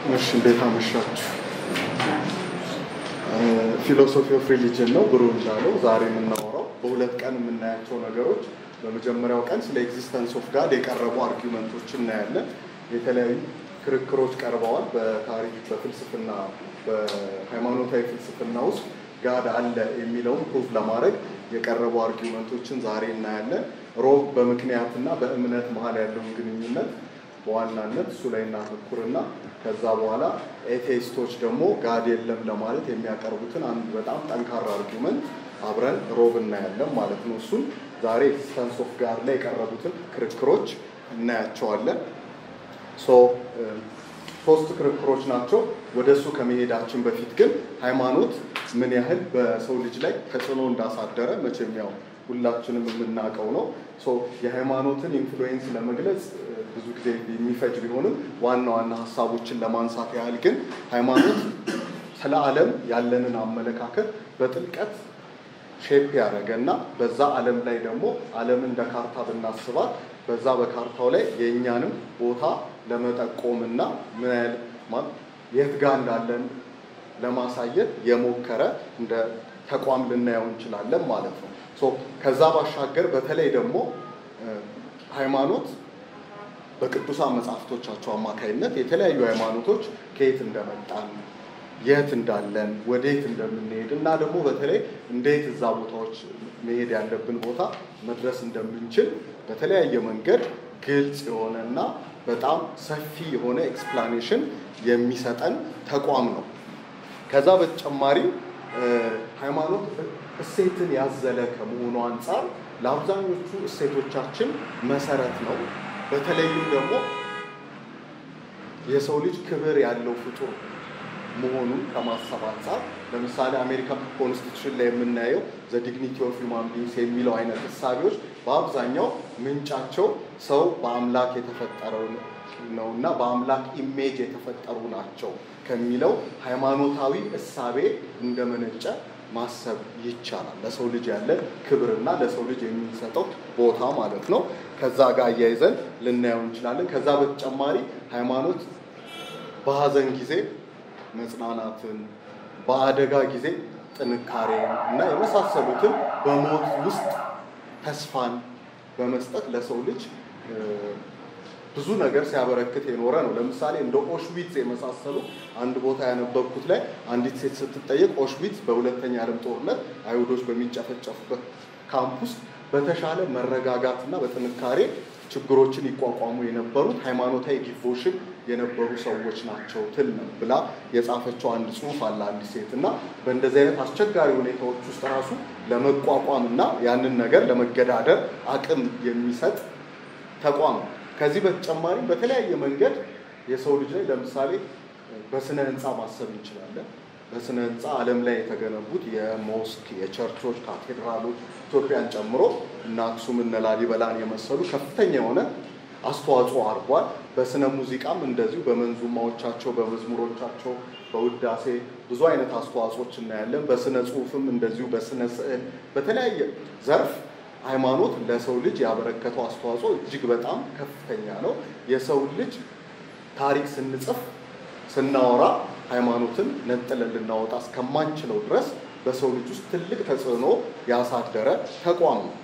እሺ እንዴት አመሻችሁ። ፊሎሶፊ ኦፍ ሪሊጅን ነው ብሩ እንዳለው ዛሬ የምናወራው በሁለት ቀን የምናያቸው ነገሮች በመጀመሪያው ቀን ስለ ኤግዚስተንስ ኦፍ ጋድ የቀረቡ አርጊመንቶች እናያለን። የተለያዩ ክርክሮች ቀርበዋል። በታሪክ በፍልስፍና በሃይማኖታዊ ፍልስፍና ውስጥ ጋድ አለ የሚለውን ፕሩፍ ለማድረግ የቀረቡ አርጊመንቶችን ዛሬ እናያለን። ሮብ በምክንያትና በእምነት መሀል ያለውን ግንኙነት በዋናነት እሱ ላይ እናተኩርና ከዛ በኋላ ኤቴይስቶች ደግሞ ጋድ የለም ለማለት የሚያቀርቡትን አንድ በጣም ጠንካራ አርጊመንት አብረን ሮብ እናያለን ማለት ነው። እሱን ዛሬ ኤግዚስተንስ ኦፍ ጋድ ላይ የቀረቡትን ክርክሮች እናያቸዋለን። ሶ ሶስት ክርክሮች ናቸው። ወደ እሱ ከመሄዳችን በፊት ግን ሃይማኖት ምን ያህል በሰው ልጅ ላይ ተጽዕኖ እንዳሳደረ መቼም ያው ሁላችንም የምናውቀው ነው። ሶ የሃይማኖትን ኢንፍሉዌንስ ለመግለጽ ብዙ ጊዜ የሚፈጅ ቢሆንም ዋና ዋና ሀሳቦችን ለማንሳት ያህል ግን ሃይማኖት ስለ ዓለም ያለንን አመለካከት በጥልቀት ሼፕ ያደረገ እና በዛ ዓለም ላይ ደግሞ ዓለም እንደ ካርታ ብናስባት በዛ በካርታው ላይ የእኛንም ቦታ ለመጠቆም እና ምን ያህል የት ጋር እንዳለን ለማሳየት የሞከረ እንደ ተቋም ልናየው እንችላለን ማለት ነው። ከዛ ባሻገር በተለይ ደግሞ ሃይማኖት በቅዱሳን መጽሐፍቶቻቸው አማካይነት የተለያዩ ሃይማኖቶች ከየት እንደመጣን የት እንዳለን ወዴት እንደምንሄድ እና ደግሞ በተለይ እንዴት እዛ ቦታዎች መሄድ ያለብን ቦታ መድረስ እንደምንችል በተለያየ መንገድ ግልጽ የሆነ እና በጣም ሰፊ የሆነ ኤክስፕላኔሽን የሚሰጠን ተቋም ነው። ከዛ በተጨማሪ ሃይማኖት እሴትን ያዘለ ከመሆኑ አንጻር ለአብዛኞቹ እሴቶቻችን መሰረት ነው። በተለይም ደግሞ የሰው ልጅ ክብር ያለው ፍጡር መሆኑን ከማሰብ አንጻር ለምሳሌ አሜሪካ ኮንስቲቱሽን ላይ የምናየው ዘ ዲግኒቲ ኦፍ ሂውማን ቢንግስ የሚለው አይነት እሳቤዎች በአብዛኛው ምንጫቸው ሰው በአምላክ የተፈጠረው ነው እና በአምላክ ኢሜጅ የተፈጠሩ ናቸው ከሚለው ሃይማኖታዊ እሳቤ እንደመነጨ ማሰብ ይቻላል። ለሰው ልጅ ያለ ክብርና ለሰው ልጅ የሚሰጠው ቦታ ማለት ነው። ከዛ ጋር አያይዘን ልናየው እንችላለን። ከዛ በተጨማሪ ሃይማኖት በሀዘን ጊዜ መጽናናትን፣ በአደጋ ጊዜ ጥንካሬ እና የመሳሰሉትን በሞት ውስጥ ተስፋን በመስጠት ለሰው ልጅ ብዙ ነገር ሲያበረክት የኖረ ነው። ለምሳሌ እንደ ኦሽዊትዝ የመሳሰሉ አንድ ቦታ ያነበብኩት ላይ አንዲት ሴት ስትጠየቅ ኦሽዊትዝ በሁለተኛ ዓለም ጦርነት አይሁዶች በሚጨፈጨፉበት ካምፕ ውስጥ በተሻለ መረጋጋትና በጥንካሬ ችግሮችን ይቋቋሙ የነበሩት ሃይማኖታዊ ዲቮሽን የነበሩ ሰዎች ናቸው ትል ነው ብላ የጻፈችው አንድ ጽሑፍ አለ አንዲት ሴት እና በእንደዚህ አይነት አስቸጋሪ ሁኔታዎች ውስጥ ራሱ ለመቋቋም እና ያንን ነገር ለመገዳደር አቅም የሚሰጥ ተቋም ነው። ከዚህ በተጨማሪ በተለያየ መንገድ የሰው ልጅ ላይ ለምሳሌ በስነ ህንፃ ማሰብ እንችላለን። በስነ ህንፃ ዓለም ላይ የተገነቡት የሞስክ፣ የቸርቾች፣ ካቴድራሎች ኢትዮጵያን ጨምሮ እነ አክሱም እነ ላሊበላን የመሰሉ ከፍተኛ የሆነ አስተዋጽኦ አድርጓል። በስነ ሙዚቃም እንደዚሁ በመንዙማዎቻቸው፣ በመዝሙሮቻቸው፣ በውዳሴ ብዙ አይነት አስተዋጽኦች እናያለን። በስነ ጽሁፍም እንደዚሁ በስነ ስዕል፣ በተለያየ ዘርፍ ሃይማኖት ለሰው ልጅ ያበረከተው አስተዋጽኦ እጅግ በጣም ከፍተኛ ነው። የሰው ልጅ ታሪክ ስንጽፍ ስናወራ ሃይማኖትን ነጥለን ልናወጣ እስከማንችለው ድረስ በሰው ልጅ ውስጥ ትልቅ ተጽዕኖ ያሳደረ ተቋም ነው።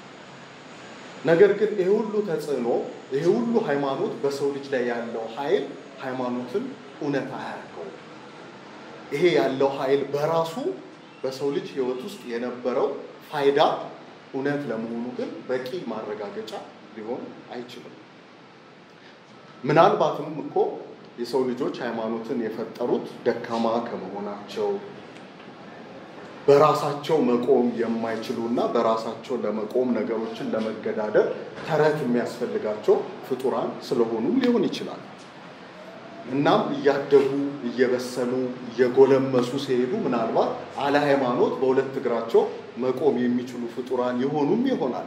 ነገር ግን ይሄ ሁሉ ተጽዕኖ ይሄ ሁሉ ሃይማኖት በሰው ልጅ ላይ ያለው ኃይል ሃይማኖትን እውነት አያደርገውም። ይሄ ያለው ኃይል በራሱ በሰው ልጅ ሕይወት ውስጥ የነበረው ፋይዳ እውነት ለመሆኑ ግን በቂ ማረጋገጫ ሊሆን አይችልም። ምናልባትም እኮ የሰው ልጆች ሃይማኖትን የፈጠሩት ደካማ ከመሆናቸው በራሳቸው መቆም የማይችሉ እና በራሳቸው ለመቆም ነገሮችን ለመገዳደር ተረት የሚያስፈልጋቸው ፍጡራን ስለሆኑ ሊሆን ይችላል። እናም እያደጉ እየበሰሉ እየጎለመሱ ሲሄዱ ምናልባት አለ ሃይማኖት በሁለት እግራቸው መቆም የሚችሉ ፍጡራን የሆኑም ይሆናል።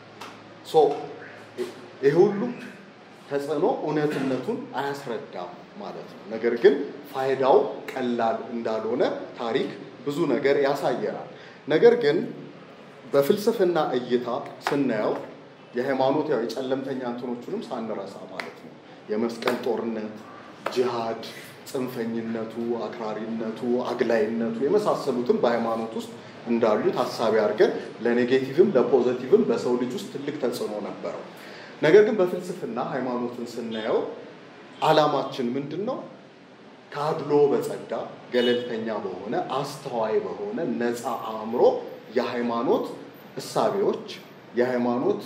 ይህ ሁሉ ተጽዕኖ እውነትነቱን አያስረዳም ማለት ነው። ነገር ግን ፋይዳው ቀላል እንዳልሆነ ታሪክ ብዙ ነገር ያሳየናል። ነገር ግን በፍልስፍና እይታ ስናየው የሃይማኖት ያው የጨለምተኛ እንትኖቹንም ሳንረሳ ማለት ነው የመስቀል ጦርነት ጂሃድ ጽንፈኝነቱ፣ አክራሪነቱ፣ አግላይነቱ የመሳሰሉትም በሃይማኖት ውስጥ እንዳሉ ታሳቢ አድርገን ለኔጌቲቭም ለፖዘቲቭም በሰው ልጅ ውስጥ ትልቅ ተጽዕኖ ነበረው። ነገር ግን በፍልስፍና ሃይማኖትን ስናየው ዓላማችን ምንድን ነው? ከአድሎ በጸዳ ገለልተኛ በሆነ አስተዋይ በሆነ ነፃ አእምሮ የሃይማኖት እሳቤዎች የሃይማኖት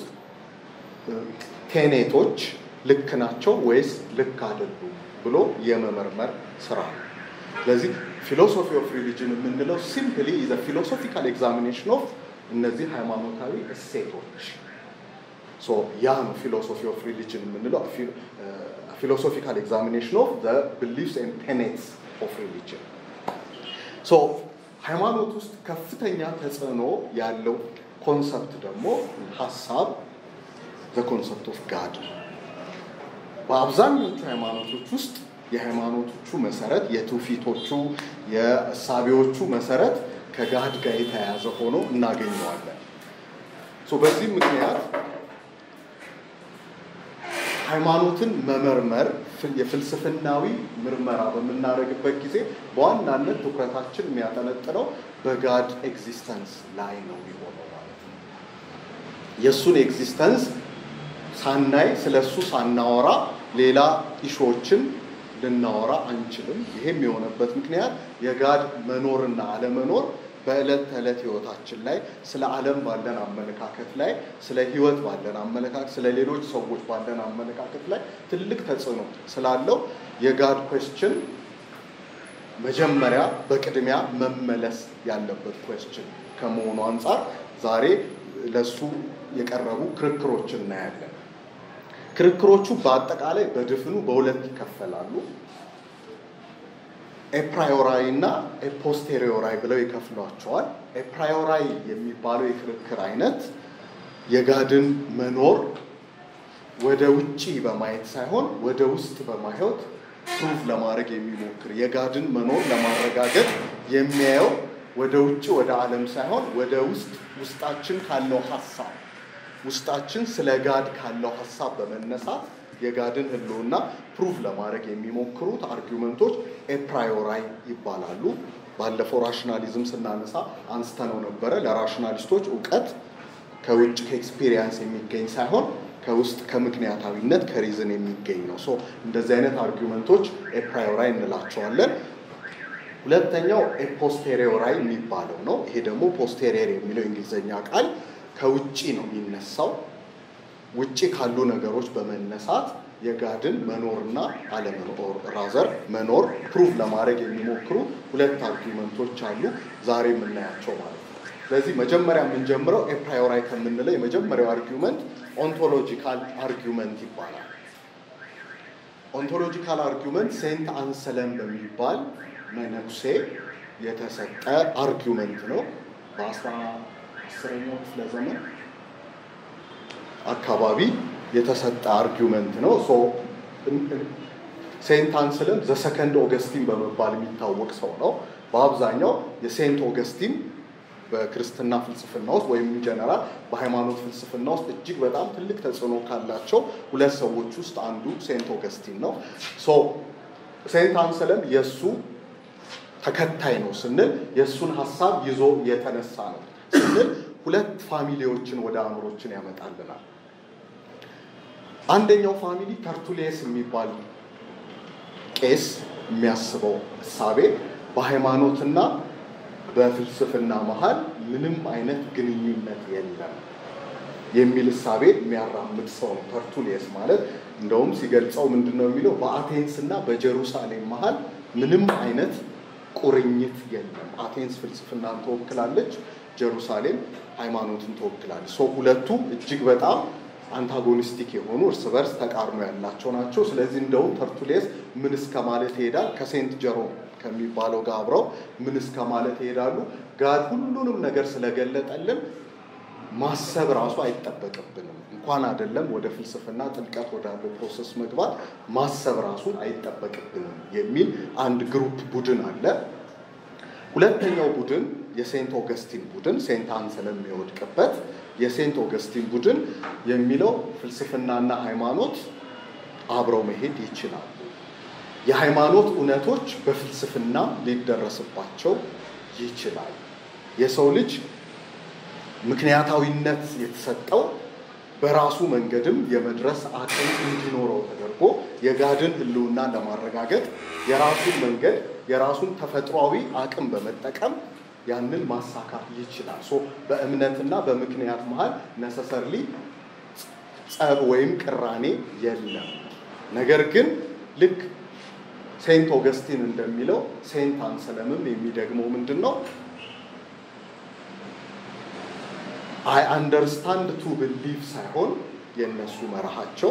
ቴኔቶች ልክ ናቸው ወይስ ልክ አይደሉም ብሎ የመመርመር ስራ ነው። ስለዚህ ፊሎሶፊ ኦፍ ሪሊጅን የምንለው ሲምፕሊ ኢዝ ፊሎሶፊካል ኤግዛሚኔሽን ኦፍ እነዚህ ሃይማኖታዊ እሴቶች ያ ነው ፊሎሶፊ ኦፍ ሪሊጅን የምንለው ፊሎሶፊካል ኤግዛሚኔሽን ኦፍ ዘ ቢሊፍስ ኤንድ ቴኔትስ ኦፍ ሪሊጅን ሃይማኖት ውስጥ ከፍተኛ ተጽዕኖ ያለው ኮንሰፕት ደግሞ ሀሳብ ዘ ኮንሰፕት ኦፍ ጋድ በአብዛኞቹ ሃይማኖቶች ውስጥ የሃይማኖቶቹ መሰረት የትውፊቶቹ የእሳቤዎቹ መሰረት ከጋድ ጋር የተያያዘ ሆኖ እናገኘዋለን። በዚህ ምክንያት ሃይማኖትን መመርመር የፍልስፍናዊ ምርመራ በምናደርግበት ጊዜ በዋናነት ትኩረታችን የሚያጠነጥነው በጋድ ኤግዚስተንስ ላይ ነው የሚሆነው ማለት ነው። የእሱን ኤግዚስተንስ ሳናይ ስለ እሱ ሳናወራ ሌላ ኢሾዎችን ልናወራ አንችልም። ይሄም የሆነበት ምክንያት የጋድ መኖርና አለመኖር በዕለት ተዕለት ህይወታችን ላይ ስለ ዓለም ባለን አመለካከት ላይ ስለ ህይወት ባለን አመለካከት ስለ ሌሎች ሰዎች ባለን አመለካከት ላይ ትልቅ ተጽዕኖ ስላለው የጋድ ኮስችን መጀመሪያ በቅድሚያ መመለስ ያለበት ኮስችን ከመሆኑ አንጻር ዛሬ ለሱ የቀረቡ ክርክሮች እናያለን። ክርክሮቹ በአጠቃላይ በድፍኑ በሁለት ይከፈላሉ። ኤፕራዮራይ እና ኤፖስቴሪዮራይ ብለው ይከፍሏቸዋል። ኤፕራዮራይ የሚባለው የክርክር አይነት የጋድን መኖር ወደ ውጪ በማየት ሳይሆን ወደ ውስጥ በማየት ፕሩቭ ለማድረግ የሚሞክር የጋድን መኖር ለማረጋገጥ የሚያየው ወደ ውጭ ወደ ዓለም ሳይሆን ወደ ውስጥ ውስጣችን ካለው ሀሳብ ውስጣችን ስለ ጋድ ካለው ሀሳብ በመነሳት የጋድን ህልውና ፕሩቭ ለማድረግ የሚሞክሩት አርጊመንቶች ኤፕራዮራይ ይባላሉ። ባለፈው ራሽናሊዝም ስናነሳ አንስተነው ነበረ። ለራሽናሊስቶች እውቀት ከውጭ ከኤክስፒሪየንስ የሚገኝ ሳይሆን ከውስጥ ከምክንያታዊነት ከሪዝን የሚገኝ ነው። ሶ እንደዚህ አይነት አርጊመንቶች ኤፕራዮራይ እንላቸዋለን። ሁለተኛው ኤፖስቴሪዮራይ የሚባለው ነው። ይሄ ደግሞ ፖስቴሪየር የሚለው የእንግሊዝኛ ቃል ከውጭ ነው የሚነሳው። ውጭ ካሉ ነገሮች በመነሳት የጋድን መኖርና አለመኖር ራዘር መኖር ፕሩቭ ለማድረግ የሚሞክሩ ሁለት አርጊመንቶች አሉ ዛሬ የምናያቸው ማለት ነው። ስለዚህ መጀመሪያ የምንጀምረው ኤፕራዮራይ ከምንለው የመጀመሪያው አርጊመንት ኦንቶሎጂካል አርጊመንት ይባላል። ኦንቶሎጂካል አርጊመንት ሴንት አንሰለም በሚባል መነኩሴ የተሰጠ አርጊመንት ነው። በአስራ አስረኛው ክፍለ ዘመን አካባቢ የተሰጠ አርጊመንት ነው። ሴንት አንስለም ዘሰከንድ ኦገስቲን በመባል የሚታወቅ ሰው ነው። በአብዛኛው የሴንት ኦገስቲን በክርስትና ፍልስፍና ውስጥ ወይም ጀነራል በሃይማኖት ፍልስፍና ውስጥ እጅግ በጣም ትልቅ ተጽዕኖ ካላቸው ሁለት ሰዎች ውስጥ አንዱ ሴንት ኦገስቲን ነው። ሴንት አንሰለም የእሱ ተከታይ ነው ስንል የእሱን ሀሳብ ይዞ የተነሳ ነው ስንል ሁለት ፋሚሊዎችን ወደ አእምሮችን ያመጣልናል። አንደኛው ፋሚሊ ተርቱሌስ የሚባል ቄስ የሚያስበው እሳቤ በሃይማኖትና በፍልስፍና መሀል ምንም አይነት ግንኙነት የለም የሚል እሳቤ የሚያራምድ ሰው ነው። ተርቱሌስ ማለት እንደውም ሲገልጸው ምንድን ነው የሚለው በአቴንስ እና በጀሩሳሌም መሀል ምንም አይነት ቁርኝት የለም። አቴንስ ፍልስፍናን ትወክላለች፣ ጀሩሳሌም ሃይማኖትን ትወክላለች። ሰው ሁለቱ እጅግ በጣም አንታጎኒስቲክ የሆኑ እርስ በርስ ተቃርኖ ያላቸው ናቸው። ስለዚህ እንደውም ተርቱሌስ ምን እስከ ማለት ይሄዳል ከሴንት ጀሮም ከሚባለው ጋር አብረው ምን እስከ ማለት ይሄዳሉ። ጋድ ሁሉንም ነገር ስለገለጠልን ማሰብ ራሱ አይጠበቅብንም። እንኳን አይደለም ወደ ፍልስፍና ጥልቀት ወዳለው ፕሮሰስ መግባት ማሰብ ራሱ አይጠበቅብንም የሚል አንድ ግሩፕ ቡድን አለ። ሁለተኛው ቡድን የሴንት ኦገስቲን ቡድን ሴንት አንሰለም የሚወድቅበት የሴንት ኦገስቲን ቡድን የሚለው ፍልስፍናና ሃይማኖት አብረው መሄድ ይችላሉ። የሃይማኖት እውነቶች በፍልስፍና ሊደረስባቸው ይችላል። የሰው ልጅ ምክንያታዊነት የተሰጠው በራሱ መንገድም የመድረስ አቅም እንዲኖረው ተደርጎ የጋድን ሕልውና ለማረጋገጥ የራሱን መንገድ የራሱን ተፈጥሯዊ አቅም በመጠቀም ያንን ማሳካት ይችላል። ሶ በእምነትና በምክንያት መሀል ነሰሰርሊ ጸብ ወይም ቅራኔ የለም። ነገር ግን ልክ ሴንት ኦገስቲን እንደሚለው ሴንት አንሰለምም የሚደግመው ምንድን ነው? አይ አንደርስታንድ ቱ ብሊቭ ሳይሆን የእነሱ መርሃቸው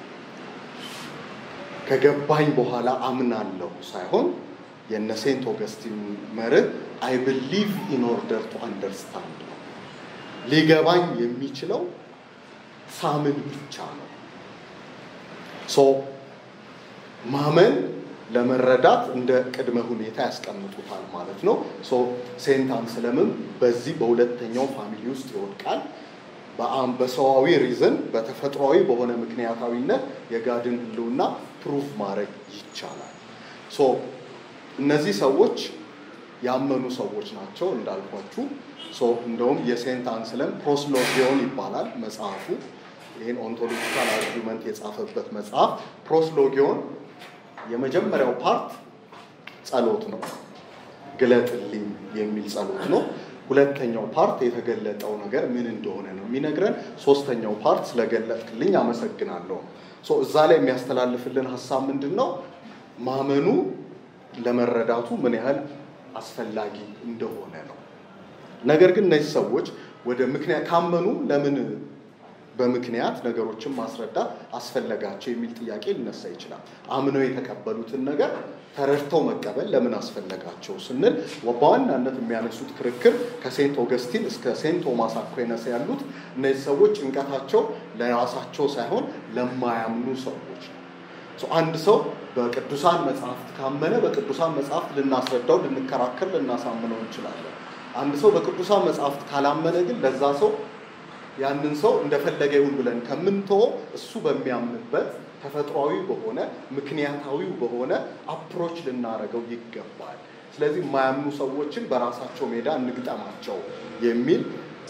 ከገባኝ በኋላ አምናለሁ ሳይሆን የነ ሴንት ኦገስቲን መርህ አይ ብሊቭ ኢን ኦርደር ቱ አንደርስታንድ ነው። ሊገባኝ የሚችለው ሳምን ብቻ ነው። ሶ ማመን ለመረዳት እንደ ቅድመ ሁኔታ ያስቀምጡታል ማለት ነው። ሶ ሴንት አንስለምም በዚህ በሁለተኛው ፋሚሊ ውስጥ ይወድቃል። በሰዋዊ ሪዝን በተፈጥሯዊ በሆነ ምክንያታዊነት የጋድን ሕልውና ፕሩፍ ማድረግ ይቻላል። ሶ እነዚህ ሰዎች ያመኑ ሰዎች ናቸው እንዳልኳችሁ። ሶ እንደውም የሴንት አንስለም ፕሮስሎጊዮን ይባላል መጽሐፉ። ይህን ኦንቶሎጂካል አርጊመንት የጻፈበት መጽሐፍ ፕሮስሎጊዮን የመጀመሪያው ፓርት ጸሎት ነው፣ ግለጥልኝ የሚል ጸሎት ነው። ሁለተኛው ፓርት የተገለጠው ነገር ምን እንደሆነ ነው የሚነግረን። ሶስተኛው ፓርት ስለገለጥክልኝ አመሰግናለሁ። እዛ ላይ የሚያስተላልፍልን ሀሳብ ምንድን ነው? ማመኑ ለመረዳቱ ምን ያህል አስፈላጊ እንደሆነ ነው። ነገር ግን እነዚህ ሰዎች ወደ ምክንያት ካመኑ ለምን በምክንያት ነገሮችን ማስረዳት አስፈለጋቸው የሚል ጥያቄ ሊነሳ ይችላል። አምነው የተቀበሉትን ነገር ተረድተው መቀበል ለምን አስፈለጋቸው ስንል በዋናነት የሚያነሱት ክርክር ከሴንት ኦገስቲን እስከ ሴንት ቶማስ አኩይነስ ያሉት እነዚህ ሰዎች ጭንቀታቸው ለራሳቸው ሳይሆን ለማያምኑ ሰዎች ነው። አንድ ሰው በቅዱሳን መጽሐፍት ካመነ በቅዱሳን መጽሐፍት ልናስረዳው፣ ልንከራከር፣ ልናሳምነው እንችላለን። አንድ ሰው በቅዱሳን መጽሐፍት ካላመነ ግን ለዛ ሰው ያንን ሰው እንደፈለገ ይሁን ብለን ከምንተወው እሱ በሚያምንበት ተፈጥሯዊ በሆነ ምክንያታዊ በሆነ አፕሮች ልናደርገው ይገባል። ስለዚህ የማያምኑ ሰዎችን በራሳቸው ሜዳ እንግጠማቸው የሚል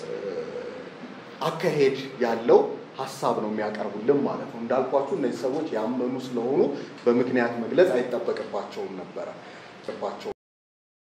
አካሄድ ያለው ሀሳብ ነው የሚያቀርቡልን ማለት ነው። እንዳልኳችሁ እነዚህ ሰዎች ያመኑ ስለሆኑ በምክንያት መግለጽ አይጠበቅባቸውም ነበረ ባቸው